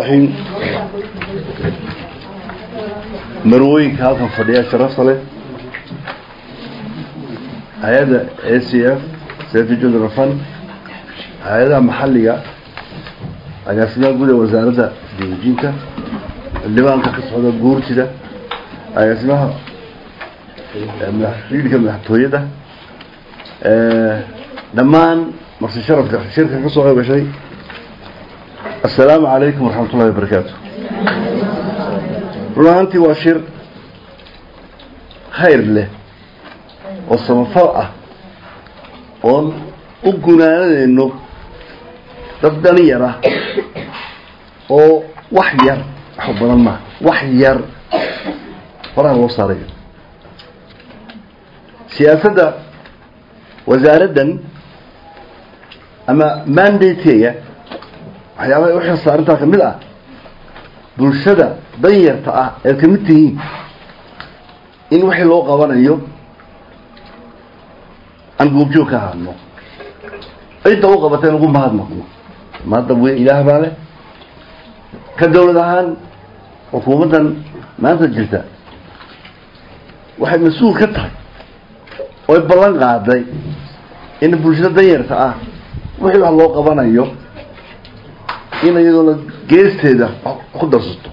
raxiim marwooyinka halkan fadhiya sharafta leh hay-adda a c f safety children fund hay-adaha maxalliga agaasimaha guud ee wasaaradda dawajinta xildhibaanka ka socda guurtida agaasimaha madaxriidka madaxtooyada dhammaan marsi sharafka shirka ka soo qeybgashay assalaamu calaykum waraxmat ullahi wabarakaatu run ahaantii waa shir khayr leh oo samafal ah oon u gunaanadeyno dad dhalinyar ah oo wax yar wax badan maa wax yar horaa loo saarayo siyaasadda wasaaraddan ama mandateega waxyaabaha u xilsaarintaa ka mid ah bulshada danyarta ah eed ka mid tihiin in wixii loo qabanayo aan goobjoog ka hadno cidda u qabatay in ugu mahadnaqno mahadda weyn ilaah baa leh ka dawlad ahaan xukuumaddan maanta jirta waxay mas-uul ka tahay oy ballan qaaday in bulshada danyarta ah wixii wax loo qabanayo in iyadoona geesteeda ku darsato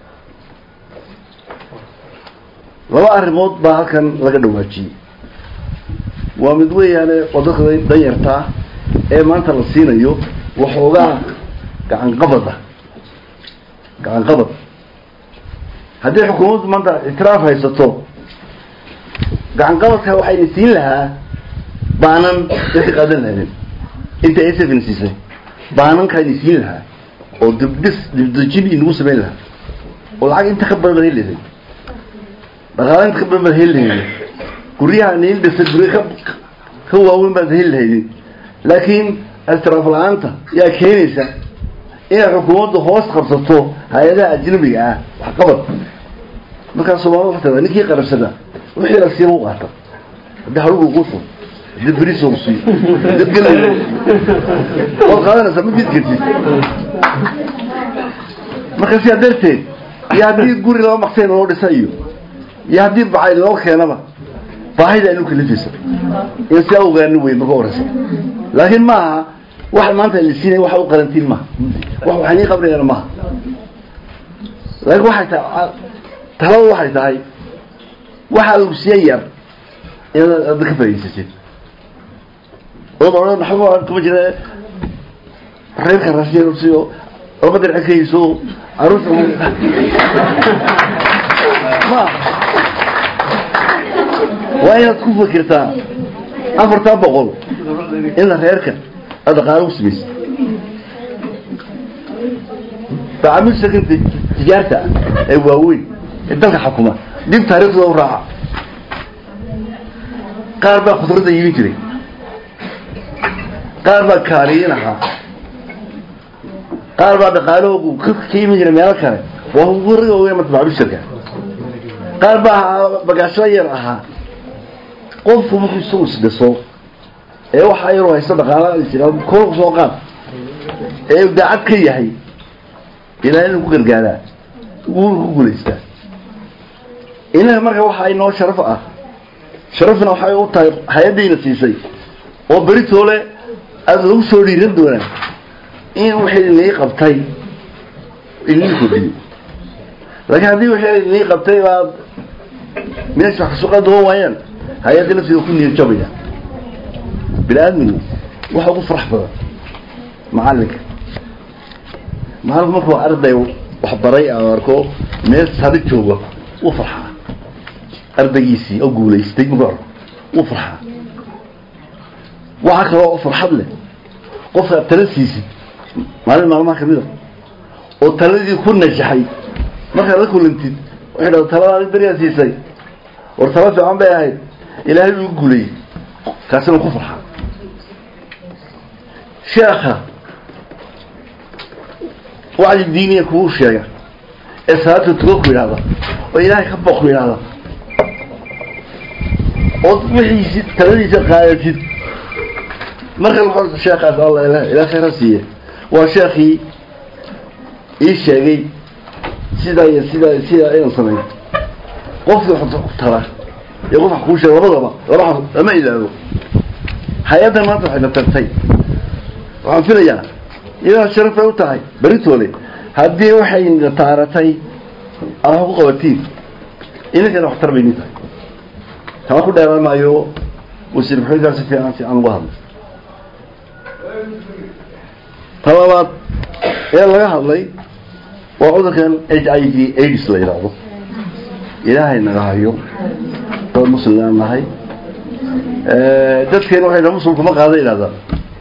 laba arrimood baa halkan laga dhawaajiyey waa mid weeyaane oo dadka danyartaa ee maanta la siinayo waxoogaa gacanqabada gacanqabad haddii xukuumaddu maanta ictiraaf haysato gacanqabadka waxayna siin lahaa baanan dadka qaadan lahaydeen inta asfna siisay baanankayna siin lahaa oo dibdhis dibdejin inagu samayn lahaa oo lacag inta ka badan baad heli lahayd dhaqaala inta ka badan baad heli lahaydin guryaha niin dhisa gurya ka ka waaweyn baad heli lahaydin laakiin istiraaf la-aanta yaa keenaysa inay xukuumaddu hoos qabsato hay-adaha ajnabiga ah waxqabad markaa soomaalida waxay tadaa ninkii qarabsada wixii la siiba u qaata haddii harugu quuso haddii beriso siiyo haddii gel waad qaadanaysaa ma diid kartid marka sidaa darteed iyo haddii guri laba maqsayn loo dhisa iyo iyo haddii bacay loo keenaba baahida aynu kalifaysa in sidaa ogaani wey marka horeysa laakiin maaha waxa maanta la siinaya waxa u qarantiin maaha wax waxay nii qabrayaan maaha laakiin waxay tahay taladu waxay tahay waxa lagu siiya yar inaad adda ka faa'idaysatid ood odhan waxba kuma jira reerka raashin siiyo laba dirce ka hayso caruurta ma waa inaad ku fikirtaa afartaa boqol ina reerka aad dhaqaalo u samaysa tacaamil shirkanta tijaarta ee waaweyn ee dalka xukuma dib taariikhdooda u raaca qaar baa khudradda iibin jiray qaar baa kaaliyin ahaa qaar baa dhaqaalahoogu ka iibin jiray meelo kale waa wariga weyn marta maclushirka qaar baa ahaa bagaashla yar ahaa qofku markuu isagu isdhiso ee waxa yaroo haysta dhaqaala jira koolku soo qaad ee daacad ka yahay ilaahay inuu ku gargaaraa wuu ku guulaystaa inaga marka waxa inoo sharaf ah sharafna waxay u tahay hay-addayna siisay oo beritoole aada lagu soo dhiiran doonaa in wixii inii qabtay inii kordhiyo laakiin haddii wixii inii qabtay baad meesha wax kasoo qaadooban waayaan hay-adda lafteeda ku niyad jabaya bini aadmigu waxa ugu farax badan macalinka macalinku markuu arday waxbaray a arko meel sari jooga wuu farxaa ardaygiisii oo guulaystay markuu arko wuu farxaa waxaa kaloo farxad leh qofka aad tala siisid maalin maalmaha kamid a oo taladii ku najaxay markaad la kulantid waxay dhahda taladaadi beriyaa siisay war tala fiican bay ahayd ilaahay uu guulayey kaasina ku farxaa sheekha wacdi diiniya kugu sheega ee salaata tuga ku yidhahda oo ilaahay ka boq ku yidhahda ood wixiisi taladiisa qaadatid marka sheekaas alla ilaa khayra siiye waa sheekii ii sheegay sidaa iyo sidaa sidaa inaan sameyn qofkii wax tala iyo qof wax kuu sheega labadaba laba lama ilaago hay-addan maanta waxayna tagtay waxaan filayaa idaa sharaf bay u tahay beritoole haddii waxayna taaratay aad wax ku qabatiin idinkana waxtar bay idin tahay tama ku dheeraan maayo wasiir maxamed si fiican fiican uga hadlay ta labaad ee laga hadlay waa cudurkan h i v aids la yidhaahdo ilaahay naga hayo dad muslimaan nahay dadkeena waxay dhaha muslimku ma qaada yidhahdaa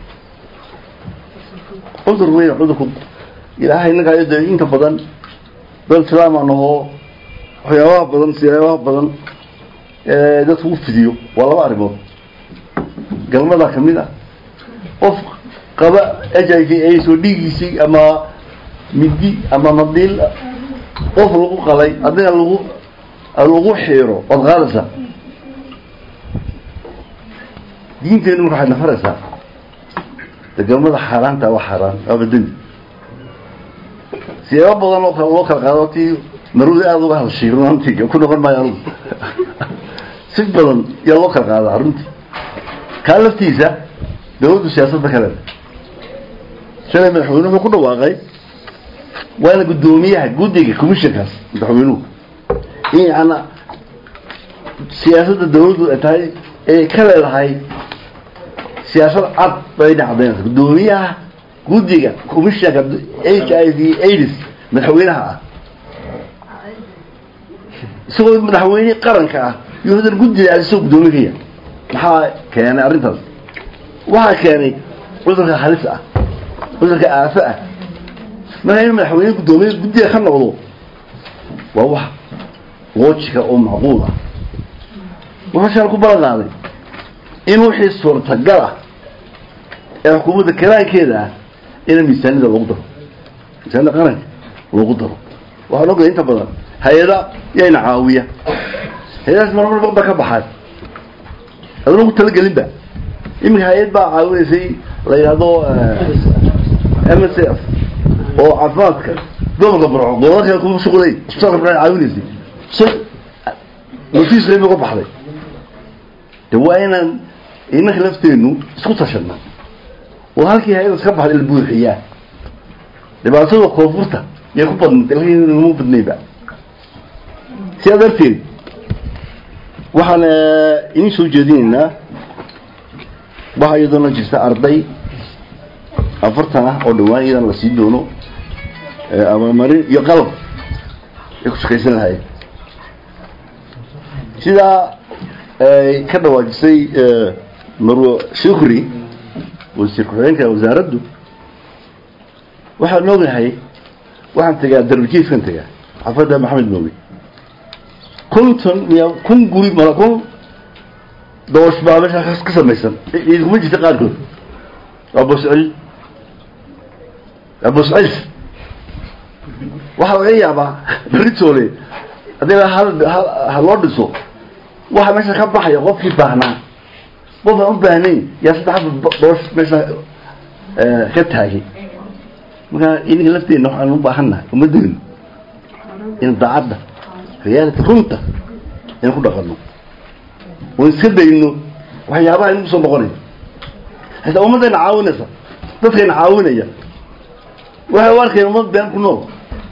cudur weyn cudurku ilaahay naga hayo dee inta badan dad islaama nahoo waxyaabaha badan siyaabaha badan dadku u fidiyo waa laba arrimood galmadaa ka mid ah qof qaba h i v aids oo dhiigiisii ama midi ama madiil qof lagu qalay adina lagu lagu xiiro waad qaadaysaa diinteenu marka waxaad nafaraysaa de galmada xaaraanta waa xaaraan waaba dembi siyaabo badan oo kale loo kala qaado tii marudi aada uga hadashay runaantii ku noqon maayo anugu si badan yaa loo kala qaadaa runtii kaa laftiisa dawladdu siyaasadda kale shalay madaxweyne wuxuu ku dhawaaqay waana guddoomiyaha guddiga commissionkaas madaxweynuhu in yana siyaasadda dawladdu ay tahay ay ka leedahay siyaasad cad bay dhacdeen guddoomiyaha guddiga commissionka h i v aids madaxweynaha ah isagoo madaxweyne qaranka ah iyo hadan guddiga isagoo guddoomiye ka yahay maxaa keenay arrintaas waxaa keenay cudurka halis ah cudurka aafo ah marka in madaxweyne guddoomiye guddiga ka noqdo waa wax loojika oo macquul ah wuxuu shaan ku balan qaaday in wixii suurtagal ah ee xukuumadda karaankeeda ah ina miisaanida lagu daro miisaanida qaranka lagu daro waxaan ogay inta badan hay-ada yayna caawiya hay-adaas marmar ba ka baxaan adana ugu talagelinba iminka hay-ad baa caawinaysay la yidhaahdo m s f oo caafimaadka gobolka barco gobolada kale kuma shuqulay isbitaalka barco caawinaysay so notiis reeb uga baxday de waa inaan inanka lafteenu isku tashana oo halkii hay-adas ka baxday la buuxiyaa dhibaatada koonfurta yay ku badnatay lama badnayba sidaa darteed waxaan idin soo jeedinaynaa waxaa iyadoona jirta arday afartan ah oo dhawaan iyadan la sii doono abamarin iyo qalab ay ku shaqaysan lahayd sidaa ay ka dhawaajisay marwo shukri wasiir ku-xigeenka wasaaraddu waxaan ognahay waxaan tegaa darbajiifkan tegaa xafadda maxamed mooge konton miya kun guri mala kun doosh baa meesha ka samaysan idkuma jirta qaarkood waa boscel waa boscelis waxaa laga yaabaa beritoole haddii hal ha loo dhiso waxa meesha ka baxaya qofkii baahnaa qof aan u baahnayn yaa saddex doosh meesha ka taagay markaa idinka lafteena waxaan u baahannahay ummaddeenu in daacadda reality runta in ku dhaqano oon iska dayno waxyaabaha inagu soo noqonaya hataa ummaddayna caawinaysa dadkayna caawinaya waxay u arkeen ummad been ku nool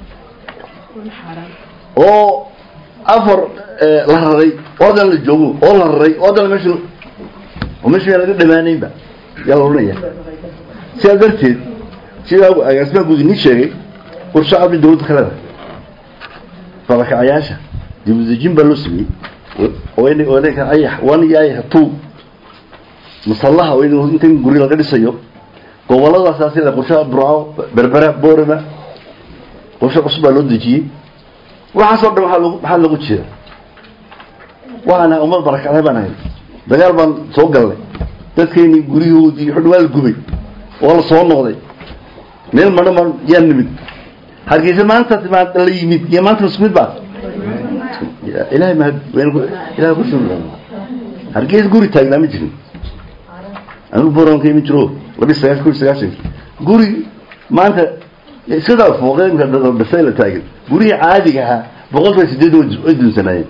oo afar la raray oo haddana la joogo oo la raray oo haddana meesha oo meesha yaa laga dhamaanaynba yaa la odhanaya sidaa darteed sidaa agaasimaha guud inii sheegay war shacabka dawladda kaleda farakacayaasha dibudejin baa loo sameeyey ayax wan iyo ayax two masallaha inta guri laga dhisayo goboladaas sida qorshaha burco berbera boorama qorshe cusub baa loo dejiyey waxaasoo dhan waaa log maxaa lagu jeeda waxaana ummad barakacday baan ahay dagaal baan soo galnay dadkeeni guryahoodii xudh waa la gubay oo la soo noqday meel madho ma yaa nimid hargeysa maanta timaad la yimid iyo maanta isku mid baa ilahay ma ilahay ku shukran hargeysa guri taagnaa ma jirin anigu boran ka imin jiro labi sagaashan kuri sagaashan guri maanta iskadaa fooqeenka dhasay la taagan gurihii caadiga ahaa boqolkiiba sideed way dunsanaayeen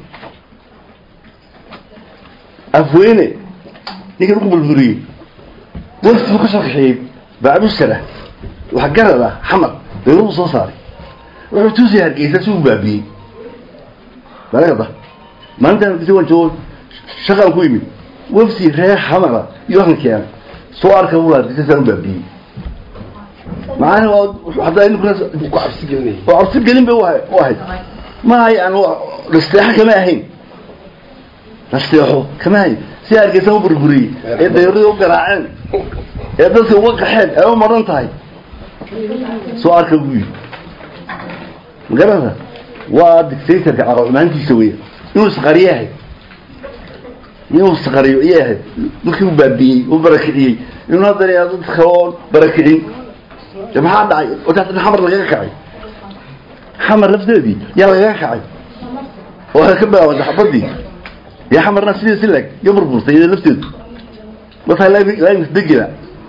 afweyne ninkan ugu burburiyey waftibu ka soo kaxeeyey baabushara wax garad ah xamad dawladu soo saaray wuxuu tuusay hargeysa si uu baabiyey balagada maalintan hargeysa waan joogo shaqaan ku yimid wafti reer xamara iyo waxan keena soo arka uu hargeysa saan u baabiyey macana waa haddaa ninkuna ku cabsi gelinaya oo cabsi gelin bay u ahayd ma yani nasteexo kama ahayn nasteexo kama ahayn si hargeysa u burburiyey ee dayarada u garaaceen ee dadka uga qaxeen ee u maran tahay soo arka buu yidhi magarata waa dictatorka caqacumaantiisa weya inuu isqariyo ahayd inuu isqariyo iyay ahayd dadkii u baabiyey u barakiciyey inuu haddana yaa dad kaloon barakicin de maxaa dhacay wataatan xamar lagaga kacay xamar lafteedii yaa lagaga kacay oo ka bilaabanta xabadii dee xamarna sidii si leg iyo burburtay iyada lafteedu markaa laamis degela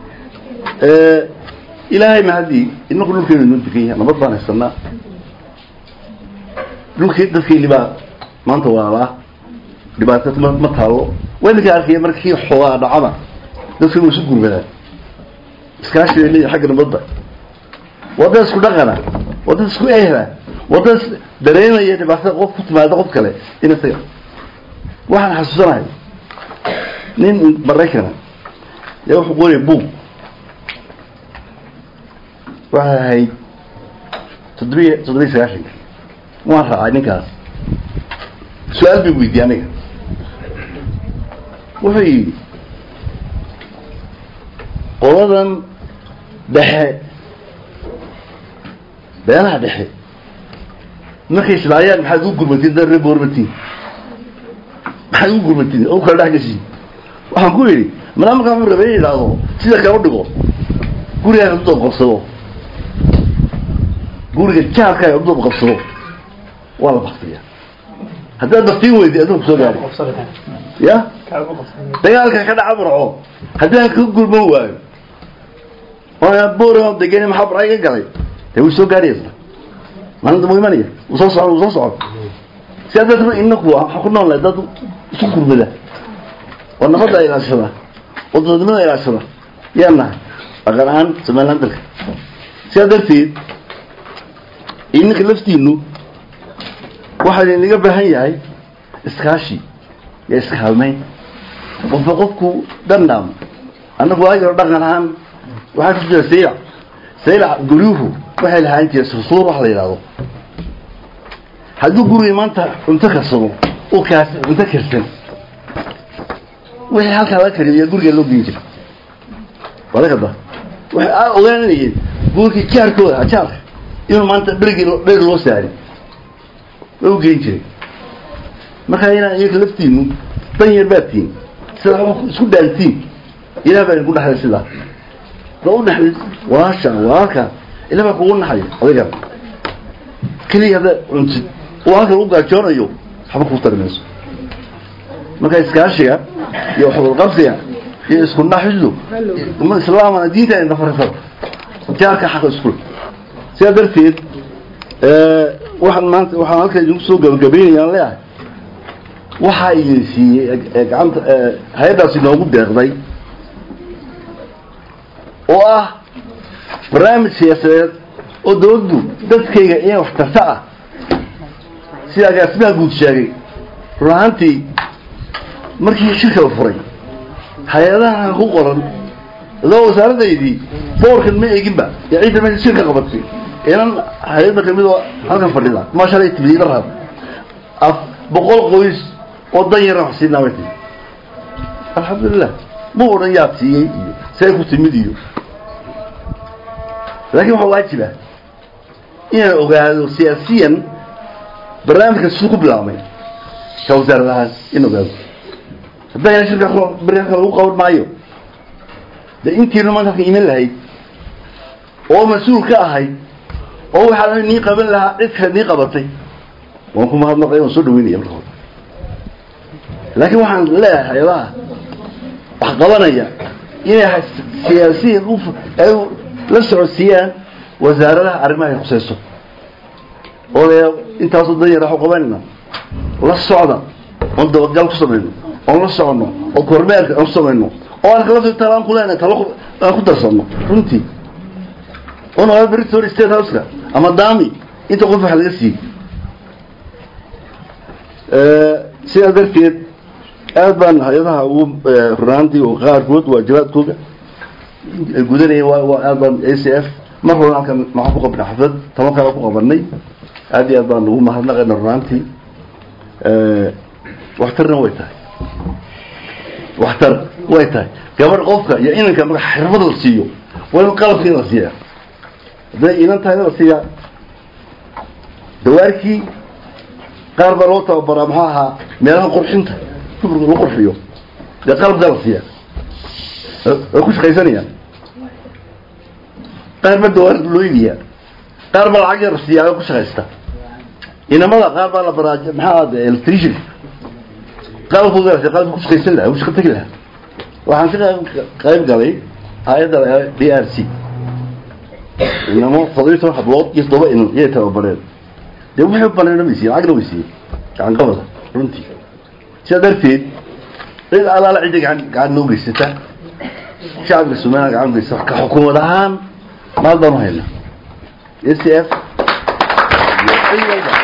ilaahay mahadii inaku dhulkeenu noo degan yahay nabad baan haysanaa dhulkii dadkeeni baa maanta waalaa dhibaato ma ma taalo waa idinka arkaya markii xoogaa dhacada dadka inuu isu gurmadaan iskaashi bay leeyahay xagga nabadda waa dad isku dhaqana waa dad isku ehla waa dad dareemaya dhibaatada qof ku timaada qof kale in isaga waxaan xasuusanahay nin maraykana yaa wuxuu qoraya buug waxay ahayd toddobiy toddobiy sagaashanka waan raacay ninkaas su-aal bay weydiiyey aniga wuxuu yidhi qoladan dhexe beelaha dhexe markay islaayaan maxaad ugu gurmatiin da reer boormatiin maxaad ugu gurmatiin oo kala dhex gashiin waxaan ku yidhi malaa markaa wuxuu rabay in yidhaahdo sida kale u dhigo gurigaa u doob qabsado guriga jaarkaaga u doob qabsado waa la baktiya haddaad baktiin weydi aduu kusoo gaari ya dagaalka ka dhaca burco haddii aan ka gurman waayo oo boorama degan maxaa burca iga galay dee wuu soo gaaraysa maalinta mu imanaya wuu soo socon wuu soo socon si adeetna inaku waxaa ku nool lahay dad isu gurmada oo nabadda ilaashada oo dadnimada ilaashada yaa nahay dhaqan ahaan somaliland dalka sidaa darteed ininka laftiinu waxaa inaga baahan yahay iskaashi iyo iskaalmeyn qofba qofku dhandham annagu waagiro dhaqan ahaan waxaa ku jira saylac saylac guryuhu waxay lahaan jira sursuur wax la yidhahdo hadduu guriga maanta cunto karsado u kaas cunto karsan wixii halkaa laga kariyo yaa guriga loo geyn jira walakada waxay aa ogaanayeen gurigii jaarkooda jaarka inuu maanta dherigii dherig loo saari waa u geyn jiray markaa inaa iyaga laftiinu dan yar baad tihiin sida isku dhaantiin ilaah baa idinku dhaxlay sidaa da u dhaxlay walaasha walaalka ilah baa kugu naxay adigan keliya hadda cuntid oo halkan u gaajoonayo waxba kuu tari mayso marka iskaashiga iyo waxwadalqabsiga iyo isku naxidu uma islaamana diinta ay nafarisada jaarka xaqa iskul sidaa darteed waxaan maanta waxaan halkan idinku soo gabagabeynayaan leeyahay waxaa idin siiyey gacanta hay-addaas inoogu deeqday oo ah barnaamij siyaasadeed oo dawladdu dadkayga in wax tarta ah sida agaasimaha guud sheegay run ahaantii markii shirka la furay hay-adaha ku qoran adoo wasaaradaydii boorkan ma eeginba ee ciidda meesha shirka qabatay inan hay-adda kamid oo halkan fadhida ma shalay tibiyey la raab af boqol qoys oo dan yara wax siinaa way tii alxamdulilah ma odhan yaad siiyey iyo see ku timid iyo laakiin waxaa waajiba inaan ogaado siyaasiyan barnaamijka siduu ku bilaabmay ka wasaaradahaan in ogaado haddayna shirka beriaka lagu qaban maayo de intiina maanta halka iman lahayd oo mas-uul ka ahayd oo waxaa nii qaban lahaa cid kale nii qabatay waan ku mahadnaqay waan soo dhaweynaya marka hore laakiin waxaan leeyahay hay-adaha wax qabanaya inay siyaasiyan ay la socodsiiyaan wasaaradaha arrimaha ay khusayso odaya intaasoo dan yar waxu qabanayna la socda oon dabagal ku samayno oon la soconno oo kormeerka aan ku samayno oo aan kala talo aan ku leenahay talo aan ku darsanno runtii oo noqda britory state houseka ama dami inta qof wax laga siiyey sidaa darteed aad baan hay-adaha ugu runaantii oo qaarkood waajibaadkooda ay gudanayeen waa aad baan a c f mar horan halkan maxaan ku qabnay xaflad toban kale ku qabanay aad iyo aad baan ugu mahadnaqayna runaantii waxtarna way tahay waxtar way tahay gabadh qofka iyo inanka marka xirfad la siiyo waa in qalabkii la siiyaa hadday inan tahayna la siiyaa dawaarkii qaar baa loo tababaraa maxaa ahaa meelaha qurxinta dumarka lagu qurxiyo dee qalabkaa la siiyaa way ku shaqaysanayaan qaar baa dawaar loo iibiyaa qaar baa lacag yar la siiyaa way ku shaqaysta inamada qaar baa la baraa maxaa electrician qalabkooda la siiya qalabka ku shaqaysan lahaa ku shaqo tegi lahaa waxaan ka qayb galay hay-adda d r c inamo toddobiyi toban hablood iyo toddoba inan iyay tababareen dee waxay banayna way siiyeen lacagna way siiyeen gacan qabada runtii sidaa darteed cid allaala cidda gacan gacan noo geysata shacabka somaliya gacan geysata ka xukuumad ahaan maal baanu haynaa a c f iyo cid walba